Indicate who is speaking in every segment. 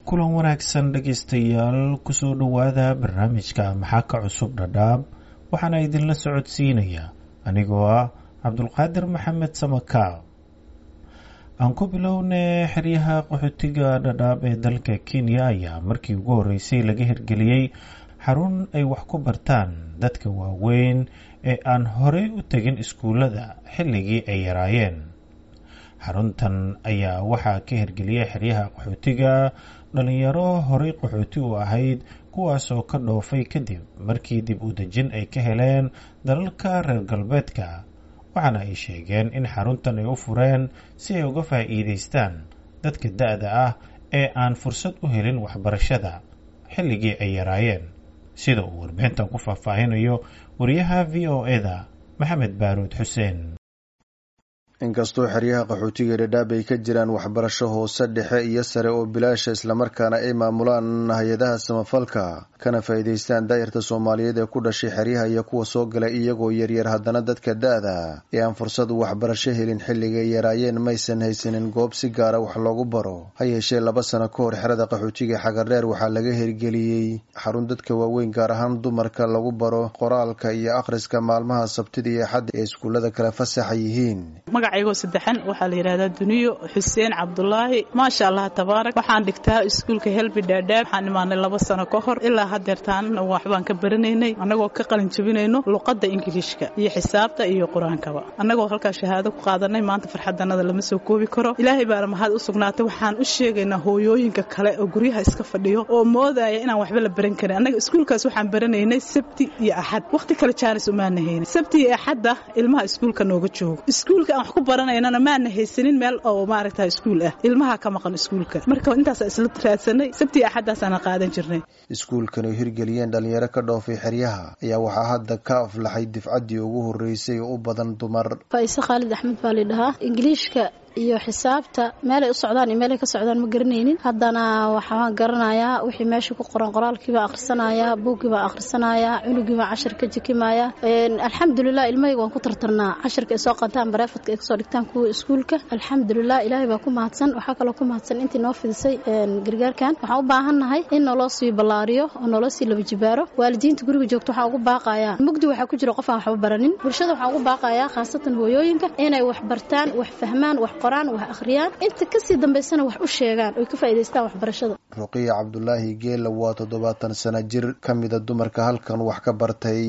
Speaker 1: kulan wanaagsan dhegaystayaal kusoo dhowaada barnaamijka maxaa ka cusub dhadhaab waxaana idinla socodsiinaya anigoo ah cabdulqaadir maxamed samakaab aan ku bilownay xeryaha qaxootiga dhadhaab ee dalka kenya ayaa markii ugu horreysay laga hirgeliyey xarun ay wax ku bartaan dadka waaweyn ee aan horey u tegin iskuullada xilligii ay yaraayeen xaruntan ayaa waxaa ka hirgeliyay xeryaha qaxootiga dhalinyaro horey qaxooti u ahayd kuwaasoo ka dhoofay kadib markii dib u dejin ay ka heleen dalalka reer galbeedka waxaana ay sheegeen in xaruntan ay u fureen si ay uga faa'iidaystaan dadka da-da ah ee aan fursad u helin waxbarashada xilligii ay yaraayeen sida uu warbixintan ku faahfaahinayo wariyaha v o e-da maxamed baaruud xuseen
Speaker 2: inkastoo xeryaha qaxootiga dhadhaab ay ka jiraan waxbarasho hoose dhexe iyo sare oo bilaasha islamarkaana ay maamulaan hay-adaha samafalka kana faa'iidaystaan daa'irta soomaaliyeed ee ku dhashay xeryaha iyo kuwa soo galay iyagoo yaryar haddana dadka da-da ee aan fursad waxbarasho helin xilligay yaraayeen maysan haysanin goob si gaara wax loogu baro ha yeeshee laba sano ka hor xerada qaxootiga xagardheer waxaa laga hirgeliyey xarun dadka waaweyn gaar ahaan dumarka lagu baro qoraalka iyo akhriska maalmaha sabtida iyo axadda ee iskuullada kale fasaxa yihiin
Speaker 3: magacaygo saddexan waxaa la yidhahdaa duniyo xuseen cabdulaahi maasha allah tabaarak waxaan dhigtaa iskuulka helbi dhaadhaab waxaan imaanay laba sano ka hor ilaa hadeertaanna waxbaan ka baranaynay annagoo ka qalin jabinayno luqadda ingiliishka iyo xisaabta iyo qur-aankaba annagoo halkaa shahaado ku qaadanay maanta farxadanada lama soo koobi karo ilaahay baana mahad u sugnaatay waxaan u sheegaynaa hooyooyinka kale oo guryaha iska fadhiyo oo moodaya inaan waxba la baran karin annaga iskuulkaas waxaan baranaynay sabti iyo axad wakhti kale jaanis umaana haynin sabti iyo axadda ilmaha iskuulka nooga joogo iskuulka aan wax ku baranaynana maana haysanin meel oo maaragta iskuul ah ilmaha ka maqan iskuulka marka intaasa isla raadsanay sabti iyo axaddaasana qaadan jirnay
Speaker 2: iskuulkan oo hirgeliyeen dhalinyaro ka dhoofay xeryaha ayaa waxaa hadda ka aflaxay difcaddii ugu horreysay oo u badan dumar
Speaker 4: faise khaalid axmed baa laydhahaa ingiliishka iyo xisaabta meelay u socdaan iyo meelay ka socdaan ma garanaynin haddana waxaan garanayaa wixii meesha ku qoran qoraalkiibaa akhrisanayaa buuggiibaa akhrisanayaa cunugiibaa cashar ka jikimayaa alxamdulilah ilmahayga waan ku tartarnaa casharka ay soo qaataan bareefadka ay kasoo dhigtaan kuwa iskuulka alxamdulilah ilaahay baa ku mahadsan waxaa kaloo ku mahadsan intii noo fidisay gargaarkan waxaan u baahannahay in naloo sii ballaariyo oo naloo sii laba jibaaro waalidiinta guriga joogto waxaan ugu baaqayaa mugdi waxaa ku jira qof aan waxba baranin bulshada waxaan ugu baaqayaa khaasatan hooyooyinka inay wax bartaan wax fahmaan wax qoraan wax akhriyaan inta kasii dambaysana wax u sheegaan oy ka faa'idaystaan waxbarashada
Speaker 2: ruqiya cabdulaahi geela waa toddobaatan sano jir ka mida dumarka halkan wax ka bartay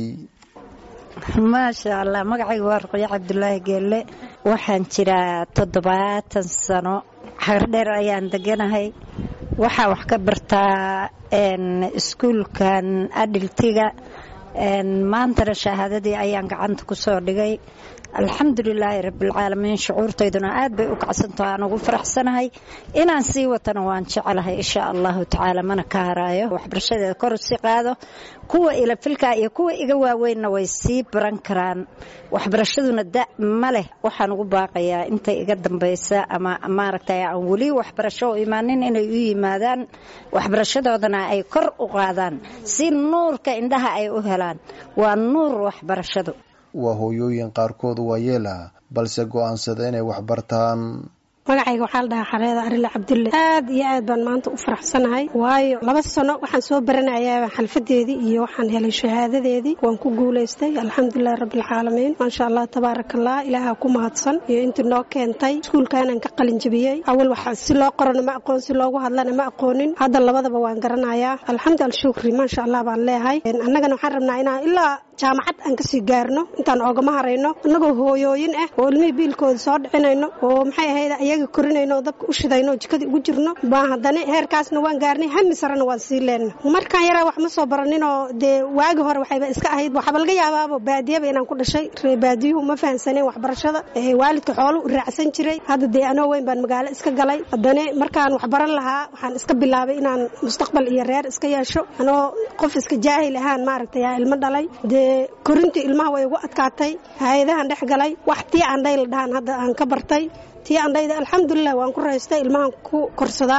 Speaker 5: maasha allah magacayga waa ruqiya cabdulaahi geelle waxaan jiraa toddobaatan sano xagardheer ayaan deganahay waxaa wax ka bartaa iskuulkan adhiltiga maantana shahaadadii ayaan gacanta ku soo dhigay alxamdulilaahi rabbilcaalamiin shucuurtayduna aad bay u kacsantaho aan ugu faraxsanahay inaan sii watana waan jecelahay insha allahu tacaala mana ka haraayo waxbarashadeeda kor si qaado kuwa ilafilka iyo kuwa iga waaweynna way sii baran karaan waxbarashaduna da ma leh waxaan ugu baaqayaa intay iga dambaysa ama maaragtay aan weli waxbarasho u imaanin inay u yimaadaan waxbarashadoodana ay kor u qaadaan si nuurka indhaha ay u helaan waa nuur waxbarashadu
Speaker 2: waa hooyooyin qaarkood waa yeela balse go'aansada inay wax bartaan
Speaker 6: magacayga waxaa la dhahaa xareeda arile cabdulle aad iyo aad baan maanta u faraxsanahay waayo laba sano waxaan soo baranayaa xalfadeedii iyo waxaan helay shahaadadeedii waan ku guulaystay alxamdulilahi rabbilcaalamiin maasha allah tabaarakallah ilaaha ku mahadsan iyo intii noo keentay iskuulkaanaan ka qalin jabiyey awal waxa si loo qorana ma aqoon si loogu hadlana ma aqoonin hadda labadaba waan garanayaa alxamdu alshukri maasha allah baan leehay annagana waxaan rabnaa inaan ilaa jaamacad aan kasii gaarno intaan oogama harayno annagoo hooyooyin ah oo ilmihii biilkooda soo dhicinayno oo maxay ahayd ayaga korinayno oo dabka u shidayno oo jikadii ugu jirno baan haddana heerkaasna waan gaarnay hami sarena waan sii leenna markaan yaraa wax ma soo baraninoo dee waagi hore waxayba iska ahayd waxaaba laga yaabaaba baadiyaba inaan ku dhashay ree baadiyuhu ma fahansaneen waxbarashada waalidka xoolu u raacsan jiray hadda dee anoo weyn baan magaalo iska galay haddana markaan wax baran lahaa waxaan iska bilaabay inaan mustaqbal iyo reer iska yeesho anoo qof iska jaahil ahaan maaragtay yaa ilmo dhalay dee korintii ilmaha way ugu adkaatay hay-adahan dhex galay wax tii andhay la dhahaan hadda aan ka bartay tii andhayda alxamdulilah waan ku raystay ilmahan ku korsadaa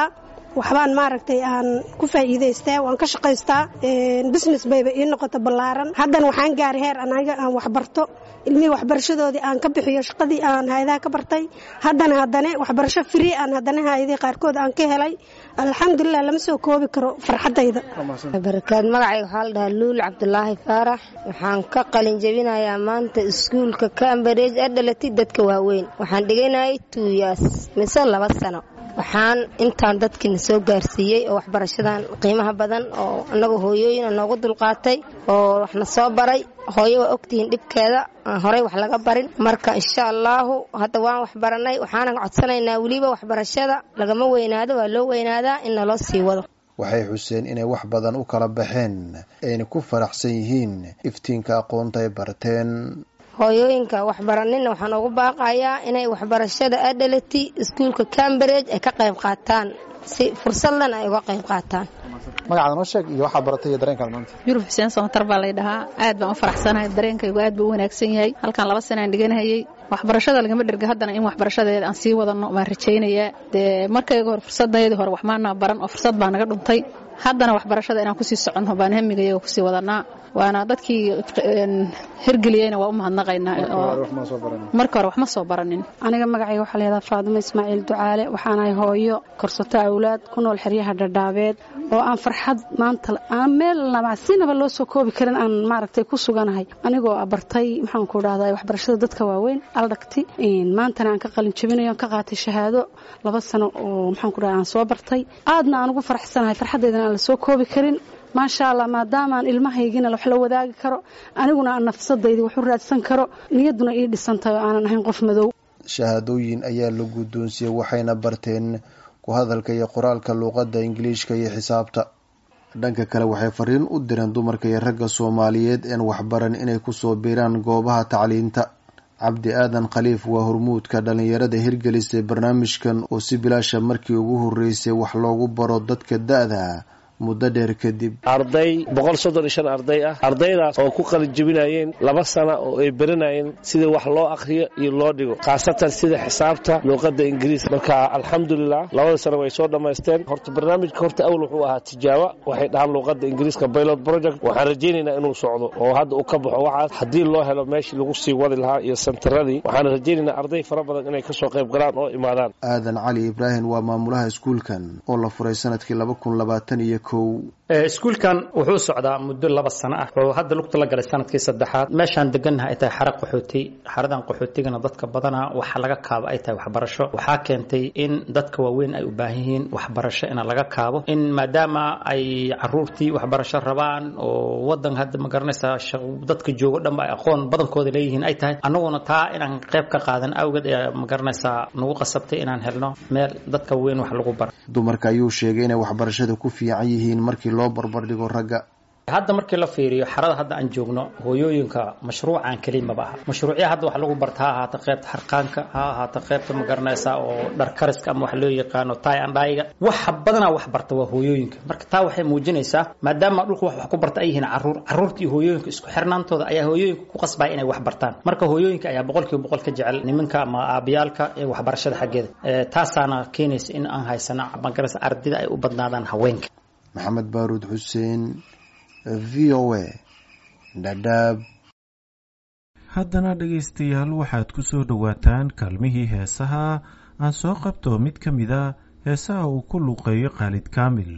Speaker 6: waxbaan maaragtay aan ku faa'iidaystaa waan ka shaqaystaa business bayba ii noqota ballaaran haddana waxaan gaaray heer anaga aan waxbarto ilmihii waxbarashadoodii aan ka bixiyo shaqadii aan hayadaha ka bartay haddana haddana waxbarasho free aan haddana hayadii qaarkood aan ka helay alxamdulilah lama soo koobi karo farxaddayda
Speaker 7: barakaad magacayga waxaa la dhahaa luul cabdulaahi faarax waxaan ka qalin jebinayaa maanta iskuulka cambareej ee dhalatay dadka waaweyn waxaan dhiganayay tuuyaas mise laba sano waxaan intaan dadkiina soo gaarsiiyey oo waxbarashadan qiimaha badan oo annaga hooyooyina noogu dulqaatay oo waxna soo baray hooyo waa ogtihiin dhibkeeda aan horey wax laga barin marka insha allaahu hadda waan waxbaranay waxaanan codsanaynaa weliba waxbarashada lagama weynaado waa loo weynaadaa in naloo sii wado
Speaker 2: waxay xuseen inay wax badan u kala baxeen ayna ku faraxsan yihiin iftiinka aqoonta ay barteen
Speaker 7: hooyooyinka waxbaranina waxaan ugu baaqayaa inay waxbarashada adhalati iskuulka cambareej ay ka qayb qaataan si fursadlan ay uga qayb qaataan
Speaker 8: magacaada noo sheeg iyo waxaa baratay iyo dareenkaad maanta
Speaker 3: yurub xuseen samatar baa lay dhahaa aad baan u faraxsanahay dareenkaygu aad buu u wanaagsan yahay halkan laba sanaan dhiganahayey waxbarashada lagama dherga haddana in waxbarashadeeda aan sii wadano waan rajaynayaa dee markayga hore fursadayadii hore waxmaana baran oo fursad baa naga dhuntay haddana waxbarashada inaan kusii soconno baan hamigayaga kusii wadanaa waana dadkii hirgeliyeyna waa u mahadnaqaynaa marka hore wax ma soo baranin
Speaker 4: aniga magacayga waxaa layihahdaa faadimo ismaaciil ducaale waxaanahay hooyo korsato awlaad ku nool xeryaha dhadhaabeed oo aan farxad maanta aan meel sinaba loo soo koobi karin aan maaragtay ku suganahay anigoo bartay maxaan ku dhahdaa waxbarashada dadka waaweyn aldhagti maantana aan ka qalin jabinayo aan ka qaatay shahaado laba sano oo maxaan ku dhahdaa aan soo bartay aadna aan ugu faraxsanahay farxaddeydana aan la soo koobi karin maasha allah maadaamaan ilmahaygina wax la wadaagi karo aniguna aan nafsadaydi wax u raadsan karo niyadduna ii dhisantahay oo aanan ahayn qof madow
Speaker 2: shahaadooyin ayaa la guddoonsiyey waxayna barteen ku hadalka iyo qoraalka luuqadda ingiliishka iyo xisaabta dhanka kale waxay fariin u direen dumarka iyo ragga soomaaliyeed een waxbaran inay kusoo biiraan goobaha tacliinta cabdi aadan khaliif waa hormuudka dhallinyarada hirgelisay barnaamijkan oo si bilaasha markii ugu horreysay wax loogu baro dadka da-da muddo dheer kadib
Speaker 9: arday boqol soddon iyo shan arday ah ardaydaas oo ku qalin jebinayeen laba sana oo ay baranayeen sida wax loo akhriyo iyo loo dhigo khaasatan sida xisaabta luuqadda ingiriis marka alxamdulilah labada sana way soo dhammaysteen horta barnaamijka horta awal wuxuu ahaa tijaaba waxay dhahaan luuqadda ingiriiska pilot project waxaan rajaynaynaa inuu socdo oo hadda uu ka baxo waxaas haddii loo helo meeshii lagu sii wadi lahaa iyo santaradii waxaan rajaynaynaa arday fara badan inay kasoo qayb galaan oo imaadaan
Speaker 2: aadan cali ibraahim waa maamulaha iskuulkan oo la furay sanadkii laba kun labaatan iyo
Speaker 10: iskuulkan wuxuu socdaa muddo laba sano ah oo hadda lugta la galay sanadkii saddexaad meeshaan degannaha ay tahay xara qaxooti xaradan qaxootigana dadka badana waxa laga kaabo ay tahay waxbarasho waxaa keentay in dadka waaweyn ay u baahan yihiin waxbarasho ina laga kaabo in maadaama ay caruurtii waxbarasho rabaan oo wadan hadda ma garanaysaa dadka joogo dhanba ay aqoon badankooda leeyihiin ay tahay annaguna taa inaan qayb ka qaadan awgeed ee ma garanaysaa nagu qasabtay inaan helno meel dadka waaweyn wax lagu baro
Speaker 2: dumarka ayuu sheegay inay waxbarashada ku fiican yihiin markii loo barbardhigo ragga
Speaker 10: hadda markii la fiiriyo xarada hadda aan joogno hooyooyinka mashruucan kelimaba aha mashruucya hadda wax lagu barta ha ahaata qaybta harqaanka ha ahaata qaybta ma garanaysaa oo dharkariska ama wax loo yaqaano tay andhaayiga waxa badanaa wax barta waa hooyooyinka marka taa waxay muujinaysaa maadaama dhulka wax wax ku barta ay yihiin caruur caruurta iyo hooyooyinka isku xirnaantooda ayaa hooyooyinka ku qasbaya inay wax bartaan marka hooyooyinka ayaa boqolkiiba boqol ka jecel nimanka ama aabiyaalka ee waxbarashada xaggeeda taasaana keenaysa in aan haysano ma garanaysa ardayda ay u badnaadaan haweenka
Speaker 2: maxamed baaruud xuseen v o a dhadhaab
Speaker 1: haddana dhegaystayaal waxaad ku soo dhowaataan kaalmihii heesaha aan soo qabto mid ka mid a heesaha uu ku luuqeeyo khaalid kaamil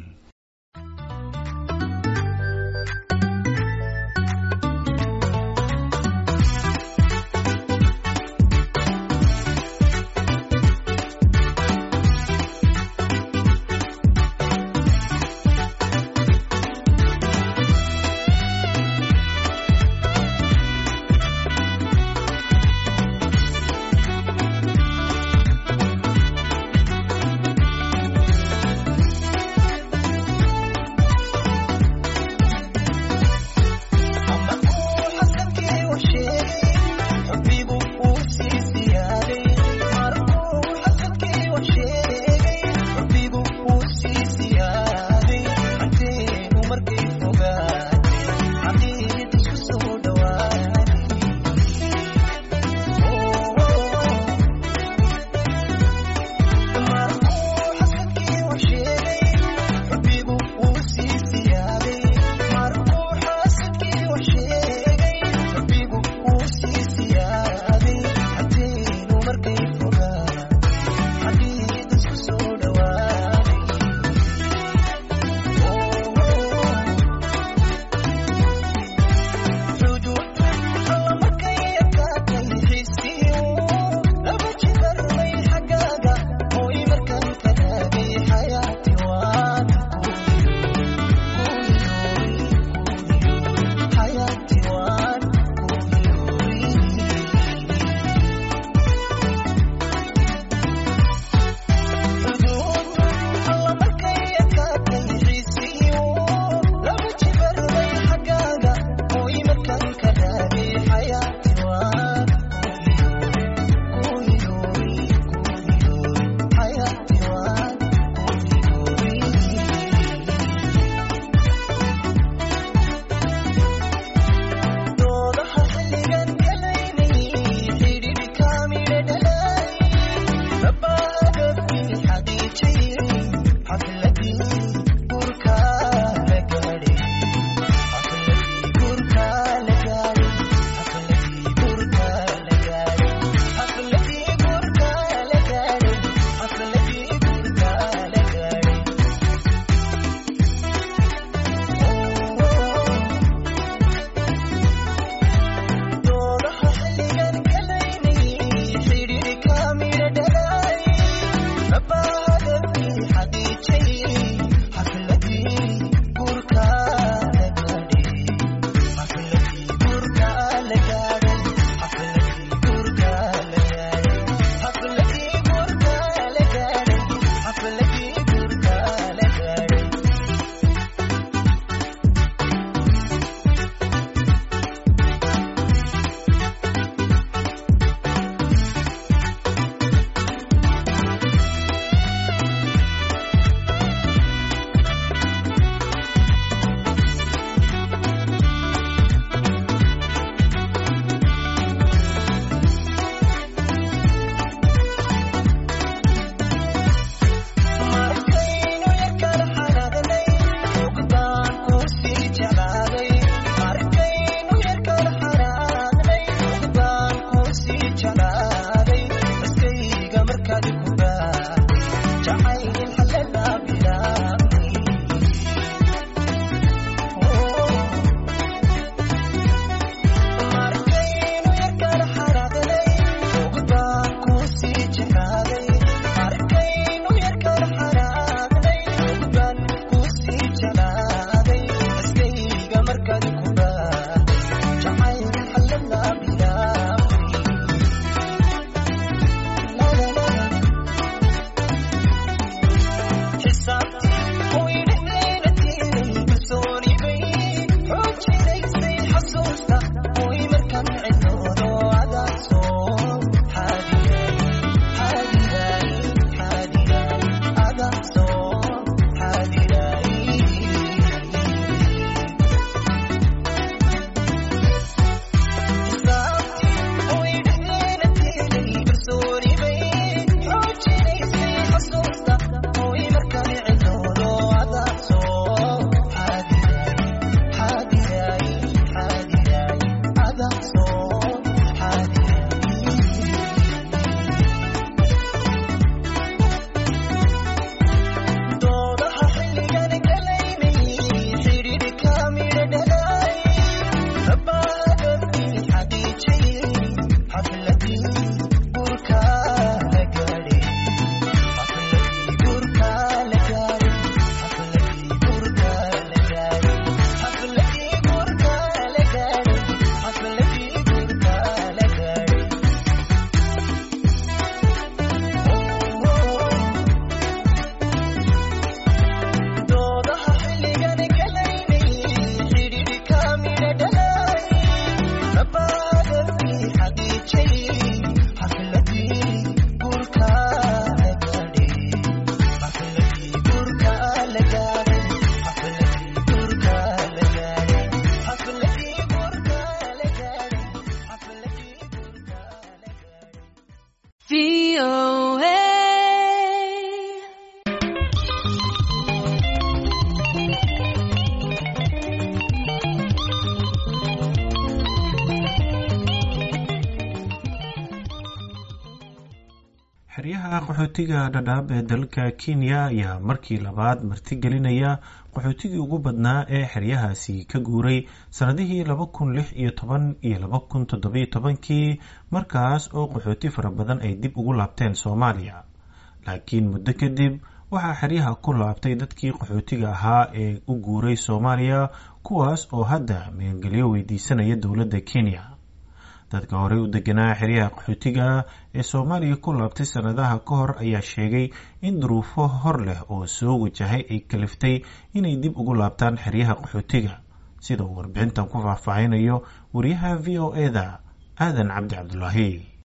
Speaker 1: xeryaha qaxootiga dhadhaab ee dalka kenya ayaa markii labaad martigelinaya qaxootigii ugu badnaa ee xeryahaasi ka guuray sannadihii laba kun lix iyo toban iyo laba kun toddobiyo tobankii markaas oo qaxooti fara badan ay dib ugu laabteen soomaaliya laakiin muddo kadib waxaa xeryaha ku laabtay dadkii qaxootiga ahaa ee u guuray soomaaliya kuwaas oo hadda meelgelyo weydiisanaya dowladda kenya dadka horey u deganaa xeryaha qaxootiga ee soomaaliya ku laabtay sannadaha ka hor ayaa sheegay in duruufo hor leh oo soo wajahay ay kaliftay inay dib ugu laabtaan xeryaha qaxootiga sida uu warbixintan ku faahfaahinayo wariyaha v o eda aadan cabdi cabdulaahi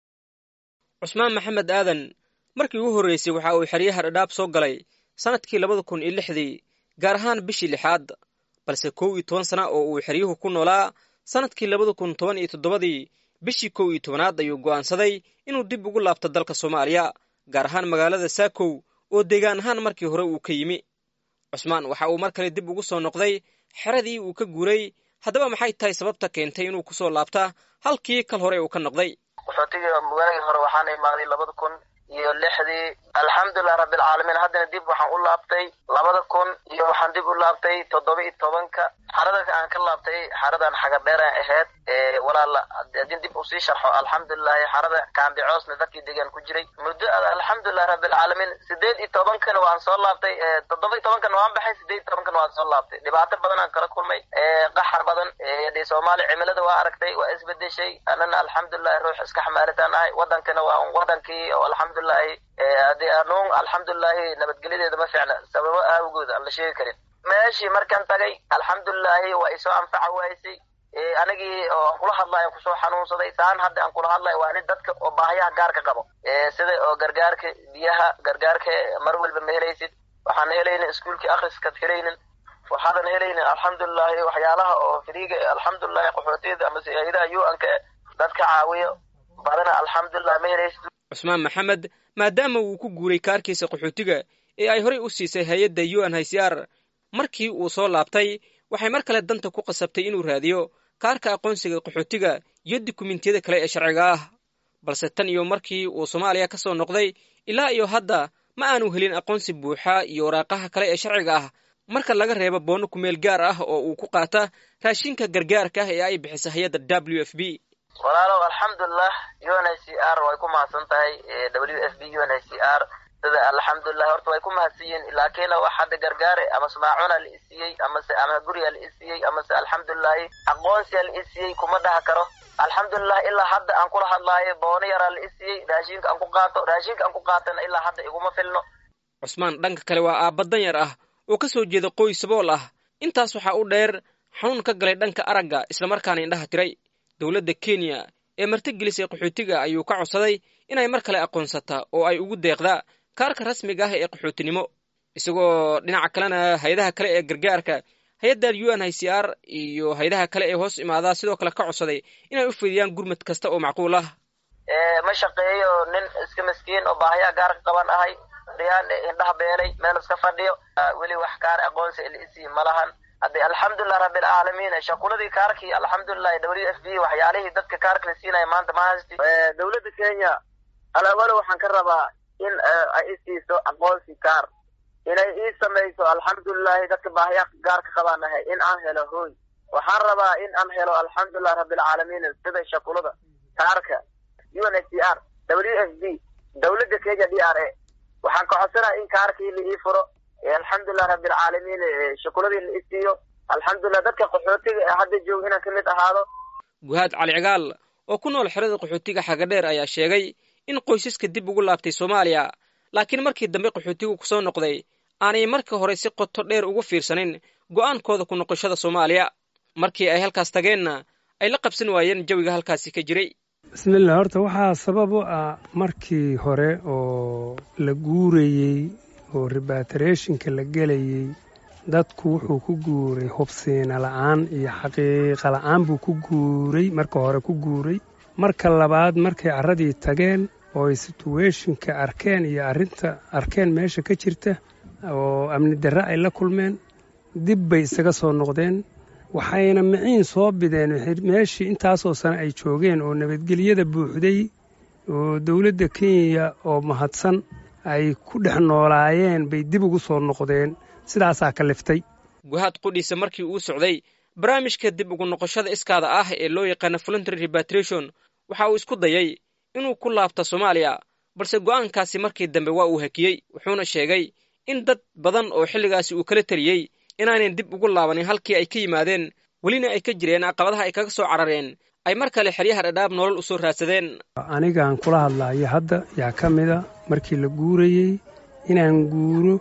Speaker 11: cusmaan maxamed aadan markii ugu horreysay waxa uu xeryaha dhadhaab soo galay sannadkii labada kun iyo lixdii gaar ahaan bishii lixaad balse kow iyo toban sana oo uu xeryuhu ku noolaa sannadkii labada kun toban iyo toddobadii bishii kow iyo tobanaad ayuu go'aansaday inuu dib ugu laabto dalka soomaaliya gaar ahaan magaalada saakow oo deegaan ahaan markii hore uu ka yimi cusmaan waxa uu mar kale dib ugu soo noqday xeradii uu ka guuray haddaba maxay tahay sababta keentay inuu ku soo laabta halkii kal hore uu ka noqday
Speaker 12: qaxootiga magaaladii hore waxaana imaaday labada kun iyo lixdii alxamdulilah rabbilcaalamiin haddana dib waxaan u laabtay labada kun iyo waxaan dib u laabtay toddoba iyo tobanka xarada aan ka laabtay xaradan xagadheeraan ahayd walaala haddii dib usii sharxo alxamdulilahi xarada kaambicoosna dadkii degaan ku jiray muddo alxamdulilah rabbilcaalamiin sideed iyo tobankana waan soo laabtay toddoba iyo tobankana waan baxay sideed iyo tobankana waan soo laabtay dhibaato badan aan kala kulmay qaxar badan de soomaaliya cimilada waa aragtay waa isbedeshay anana alxamdulilahi ruux iska xamaalitaan ahay wadankana waa wadankii oo alxamdulilahi hadii anuun alxamdulilahi nabadgelyadeeda ma fiicna sababo aawgood aan la sheegi karin meeshii markaan tagay alxamdulilahi waa isoo anfaca waysay anigii oo aan kula hadlayo aan kusoo xanuunsaday saan hadda aan kula hadlayo waa nin dadka oo baahayaha gaarka qabo sida oo gargaarka biyaha gargaarka mar walba ma helaysid waxaan helaynin iskuolkii akriskaad helaynin waxaadan helaynin alxamdulilahi waxyaalaha oo firiiga alxamdulilahi qaxootiyada ama hay-adaha u-anka dadka caawiyo badana alxamdulilah ma helaysid
Speaker 11: cusmaan maxamed maadaama uu ku guuray kaarkiisa qaxootiga ee ay horey u siisay hay-adda u n hcr markii uu soo laabtay waxay mar kale danta ku qasabtay inuu raadiyo kaarka aqoonsiga qaxootiga iyo dukumentiyada kale ee sharciga ah balse tan iyo markii uu soomaaliya ka soo noqday ilaa iyo hadda ma aanu helin aqoonsi buuxa iyo waraaqaha kale ee sharciga ah marka laga reebo boonno kumeel gaar ah oo uu ku qaata raashinka gargaarka ah ee ay bixisa hay-adda w f b
Speaker 12: walaalow alxamdulilah u n h c r way ku mahadsan tahay w f b u n h c r sida alxamdulilah horta way ku mahadsan yihiin laakiin wax hadda gargaare ama smaacuna la isiiyey amase ama guriga la isiiyey amase alxamdulilahi aqoonsiya la isiiyey kuma dhaha karo alxamdulilah ilaa hadda aan kula hadlaayo boono yaraa la isiiyey raashinka aan ku qaato raashinka aan ku qaatana ilaa hadda iguma filno
Speaker 11: cusmaan dhanka kale waa aabba danyar ah oo ka soo jeeda qoys sabool ah intaas waxaa u dheer xanuun ka galay dhanka aragga islamarkaana indhaha tiray dowladda kenya ee martigelisay qaxootiga ayuu ka codsaday inay mar kale aqoonsata oo ay ugu deeqdaa kaarka rasmiga ah ee qaxootinimo isagoo dhinaca kalena hay-adaha kale ee gargaarka hay-adda u n h c r iyo hay-adaha kale ee hoos imaadaa sidoo kale ka codsaday inay u fidiyaan gurmad kasta oo macquul ah
Speaker 12: ma shaqeeyo nin iska maskiin oo baahayaa gaarka qaban ahay riyaan indhaha beelay meel iska fadhiyo weli wax kaar aqoonsi lisii malahan hadde alxamdulilah rabbilcaalamiin shaquladii kaarkii alxamdulilah w f b waxyaalihii dadka kaarka la siinaya maanta ma haysti dowladda kenya alawalo waxaan ka rabaa in ay isiiso aqoonsi kaar inay ii samayso alxamdulilahi dadka baahayaa gaarka qabaan ahay in aan helo hooy waxaan rabaa in aan helo alxamdulilah rabbilcaalamiin sida shakulada kaarka u n h c r w f b dowladda kenya d r a waxaan ka codsanaya in kaarkii la ii furo alxamdulilah rabbilcaalamiin shukuladii la isiiyo alxamdulilah dadka qaxootiga ee hadda jooga inaan ka mid ahaado
Speaker 11: guhaad cali cigaal oo ku nool xerada qaxootiga xagadheer ayaa sheegay in qoysaska dib ugu laabtay soomaaliya laakiin markii dambe qaxootigu ku soo noqday aanay marka hore si qoto dheer ugu fiirsanin go'aankooda ku noqoshada soomaaliya markii ay halkaas tageenna ay la qabsan waayeen jawiga halkaasi ka jiray
Speaker 13: bismillah horta waxaa sabab u ah markii hore oo la guurayey oo rebatrationka la gelayey dadku wuxuu ku guuray hubsiina la'aan iyo xaqiiqa la'aan buu ku guuray marka hore ku guuray marka labaad markay carradii tageen oo ay situweeshinka arkeen iyo arrinta arkeen meesha ka jirta oo amni darre ay la kulmeen dib bay isaga soo noqdeen waxayna miciin soo bideen meeshii intaasoo sane ay joogeen oo nabadgelyada buuxday oo dowladda kenya oo mahadsan ay ku dhex noolaayeen bay dib ugu soo noqdeen sidaasaa kaliftay
Speaker 11: guhaad qudhiisa markii uu socday barnaamijka dib ugu noqoshada iskaada ah ee loo yaqaana voluntary repatriation waxa uu isku dayay inuu ku laabto soomaaliya balse go'aankaasi markii dambe waa uu hakiyey wuxuuna sheegay in dad badan oo xilligaasi uu kala teliyey inaanan dib ugu laabanin halkii ay ka yimaadeen welina ay ka jireen caqabadaha ay kaga soo carareen ay mar kale xeryaha dhadhaab nolol u soo raadsadeen
Speaker 13: anigaan kula hadlaayo hadda yaa ka mida markii la guurayey inaan guuro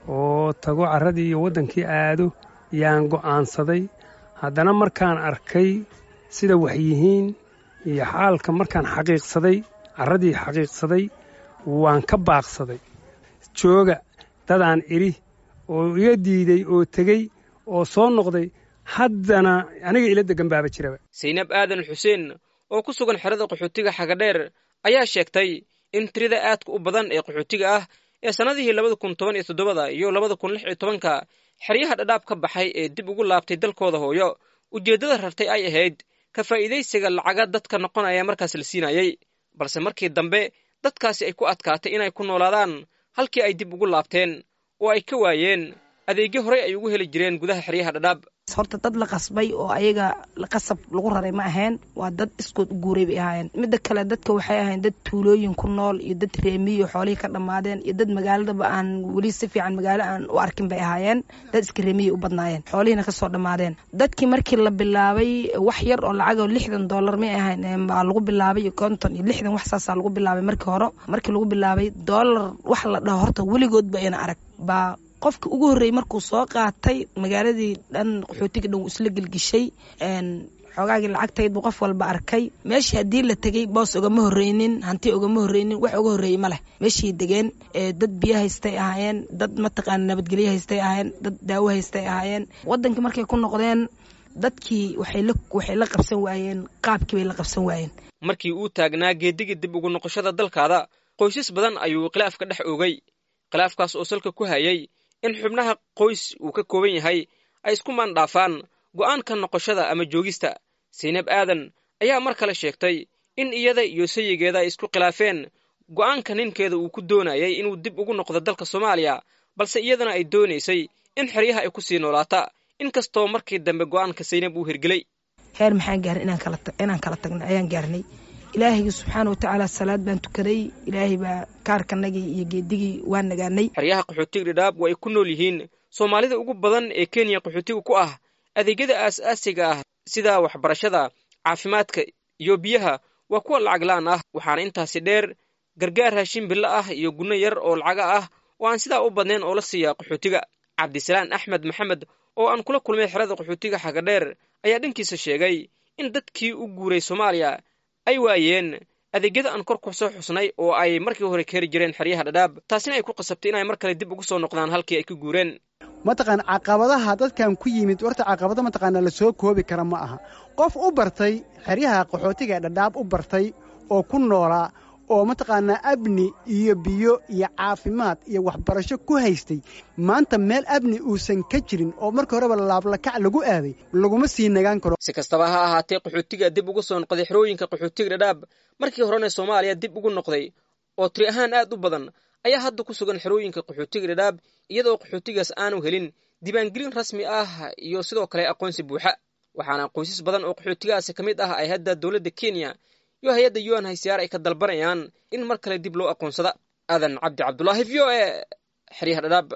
Speaker 13: oo tago carradii iyo waddankii aado yaan go'aansaday haddana markaan arkay sida wax yihiin iyo xaalka markaan xaqiiqsaday carradii xaqiiqsaday waan ka baaqsaday jooga dadaan idhi oo iga diiday oo tegey oo soo noqday haddana aniga ila degan baaba jiraba
Speaker 11: saynab aadan xuseen oo ku sugan xerada qaxootiga xagadheer ayaa sheegtay in tirada aadka u badan ee qaxootiga ah ee sannadihii labada kun toban iyo toddobada iyo labada kun lix iyo tobanka xeryaha dhadhaab ka baxay ee dib ugu laabtay dalkooda hooyo ujeeddada rartay ay ahayd ka faa'iidaysiga lacaga dadka noqonaya markaas la siinayey balse markii dambe dadkaasi ay ku adkaatay inay ku noolaadaan halkii ay dib ugu laabteen oo ay ka waayeen adeegyo horey ay ugu heli jireen gudaha xeryaha dhadhaab
Speaker 14: horta dad la qasbay oo ayaga qasab lagu raray ma ahayn waa dad iskood u guuray bay ahaayeen midda kale dadka waxay ahayn dad tuulooyin ku nool iyo dad reemiyo xoolihii ka dhammaadeen iyo dad magaaladaba aan weli si fiican magaalo aan u arkin bay ahaayeen dad iska reemiyo u badnaayeen xoolihiina kasoo dhammaadeen dadkii markii la bilaabay wax yar oo lacag oo lixdan dollar may ahayn baa lagu bilaabay iyo konton iyo lixdan wax saasaa lagu bilaabay markii hore markii lagu bilaabay dollar wax la dhaho horta weligoodba ayna arag baa qofka ugu horreeyey markuu soo qaatay magaaladii dhan qaxootiga dhan wuu isla gelgishay xoogaagii lacagtayd buu qof walba arkay meeshii haddii la tegey boos ogama horreynin hanti ogama horreynin wax uga horreeyey ma leh meeshii degeen dad biyo haystay ahaayeen dad mataqaana nabadgelyo haystay ahaayeen dad daawo haystay ahaayeen waddankii markay ku noqdeen dadkii waxay la qabsan waayeen qaabkii bay la qabsan waayeen
Speaker 11: markii uu taagnaa geedigii dib ugu noqoshada dalkaada qoysas badan ayuu khilaafka dhex oogay khilaafkaas oo salka ku hayay in xubnaha qoys uu ka kooban yahay ay isku maandhaafaan go'aanka noqoshada ama joogista saynab aadan ayaa mar kale sheegtay in iyada iyo sayigeeda ay isku khilaafeen go'aanka ninkeeda uu ku doonayay inuu dib ugu noqdo dalka soomaaliya balse iyadana ay doonaysay in xeryaha ay ku sii noolaata inkastoo markii dambe go'aanka saynab uu hirgelay
Speaker 14: heer maxaan gaarnay inaan kala tagna ayaan gaarnay ilaahaygi subxaana watacaala salaad baan tukaday ilaahay baa kaarkanagii iyo geedigii waa nagaanay
Speaker 11: xeryaha qaxootiga dhadhaab waa ay ku nool yihiin soomaalida ugu badan ee kenya qaxootiga ku ah adeegyada aas-aasiga ah sida waxbarashada caafimaadka iyo biyaha waa kuwa lacag la'an ah waxaana intaasi dheer gargaar raashin bilo ah iyo gunno yar oo lacaga ah oo aan sidaa u badnayn oo la siiya qaxootiga cabdisalaan axmed maxamed oo aan kula kulmay xerada qaxootiga xagadheer ayaa dhankiisa sheegay in dadkii u guuray soomaaliya ay waayeen adeegyada aan kor ku soo xusnay oo ay markii hore ka heri jireen xeryaha dhadhaab taasina ay ku qasabtay inay mar kale dib ugu soo noqdaan halkii ay ka guureen
Speaker 15: mataqaan caqabadaha dadkan ku yimid horta caqabado mataqaana la soo koobi kara ma aha qof u bartay xeryaha qaxootiga ee dhadhaab u bartay oo ku noolaa oo mataqaanaa abni iyo biyo iyo caafimaad iyo waxbarasho ku haystay maanta meel abni uusan ka jirin oo markii horeba laablakac lagu aaday laguma sii nagaan karo
Speaker 11: si kastaba ha ahaatee qaxootiga dib ugu soo noqday xerooyinka qaxootiga dhadhaab markii horena soomaaliya dib ugu noqday oo tiri ahaan aad u badan ayaa hadda ku sugan xerooyinka qaxootiga dhadhaab iyadoo qaxootigaas aanu helin diiwaangelin rasmi ah iyo sidoo kale aqoonsi buuxa waxaana qoysas badan oo qaxootigaasi ka mid ah ay hadda dowladda kenya iyo hay-adda un haysiyaar ay ka dalbanayaan in mar kale dib loo aqoonsada aadan cabdi cabdulaahi v o e xeryaha dhadhaab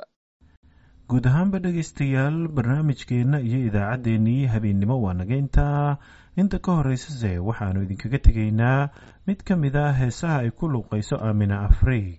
Speaker 1: guud ahaanba dhegaystayaal barnaamijkeenna iyo idaacaddeenii habeennimo waa naga intaa inta ka horraysase waxaannu idinkaga tegaynaa mid ka mid a heesaha ay ku luuqayso aamina afriig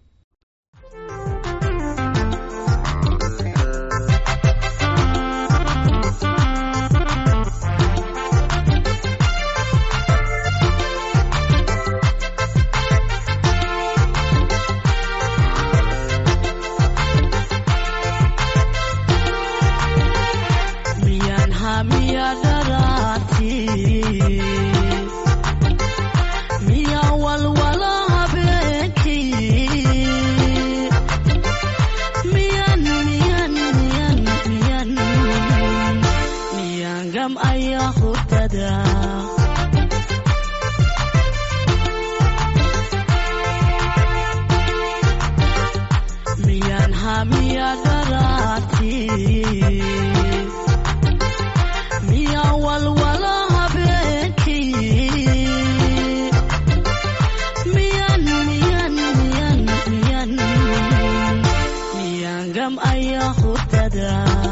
Speaker 16: sheekada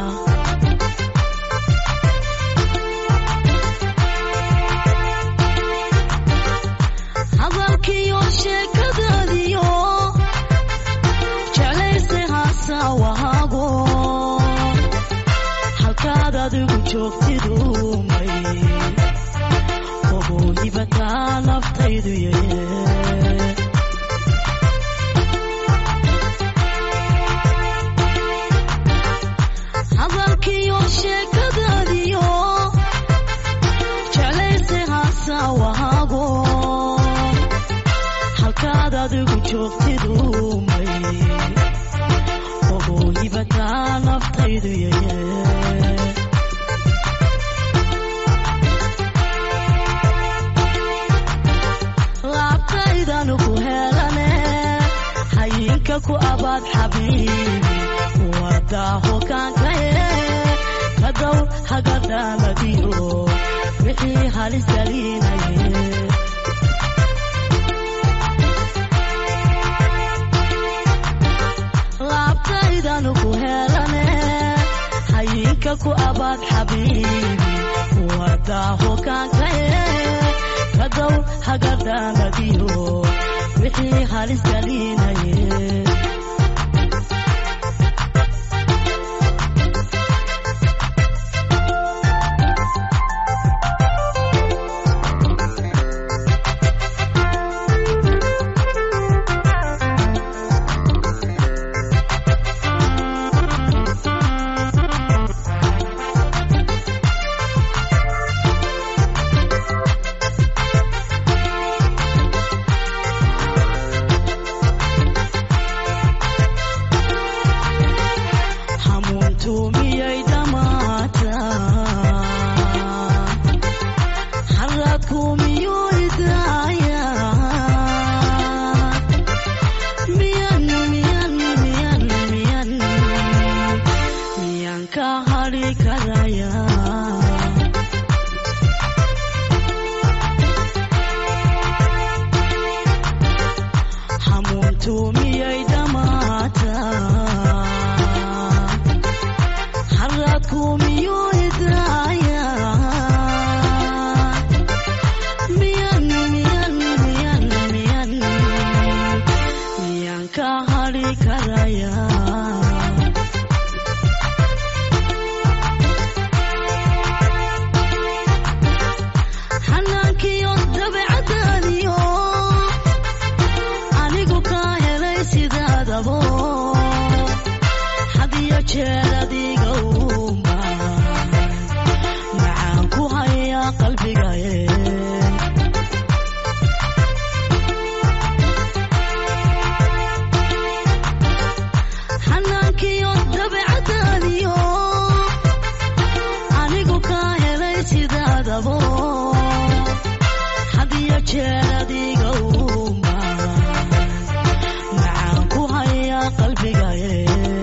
Speaker 16: hadalkiyo sheekadaadiyo jeclayse haasawahaago halkaad adigu joogtidu may ogoyibataa naftaydu yee hadalkiyo sheekadaadiyo jeclayse haasawahaago halkaad adigu joogtidu may ogoyibataa naftaydu yee laabtaydanu ku helane hayinka ku abaad xabiibi wadaaho kaankaye kadow hagadaaladiyo wixii halis galinaye laabtaydanu ku helane hayinka ku abaad xabiibi wadaaho kaankaye kadow hagadaaladiyo wixii halis galinaye hamuuntu miyay dhammaataa haradku miyuu idaayaa miyan miyan miyan miyan miyan ka hadhi karayaa hamuuntu miyay dhammaataa haradku miyuu idaayaa miyan miyan miyan miyan miyan ka hadhi karayaa xanaankiyo dabeecadaadiyo anigu kaa helay sidaadabo hadiyo jeer adiga uuma macaan ku hayaa qalbigaye xanaankiyo dabeecadaadiyo anigu kaa helay sidaadabo hadiyo jeer adiga uuma macaan ku hayaa qalbigaye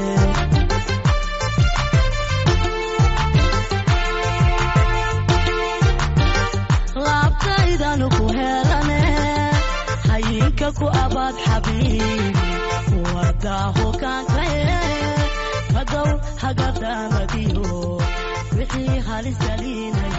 Speaker 16: laabtaydanu ku helane hayinka ku abaad xabiibi wadaaho kaankaye kadow hagadaaladiyo wixii halis galinaya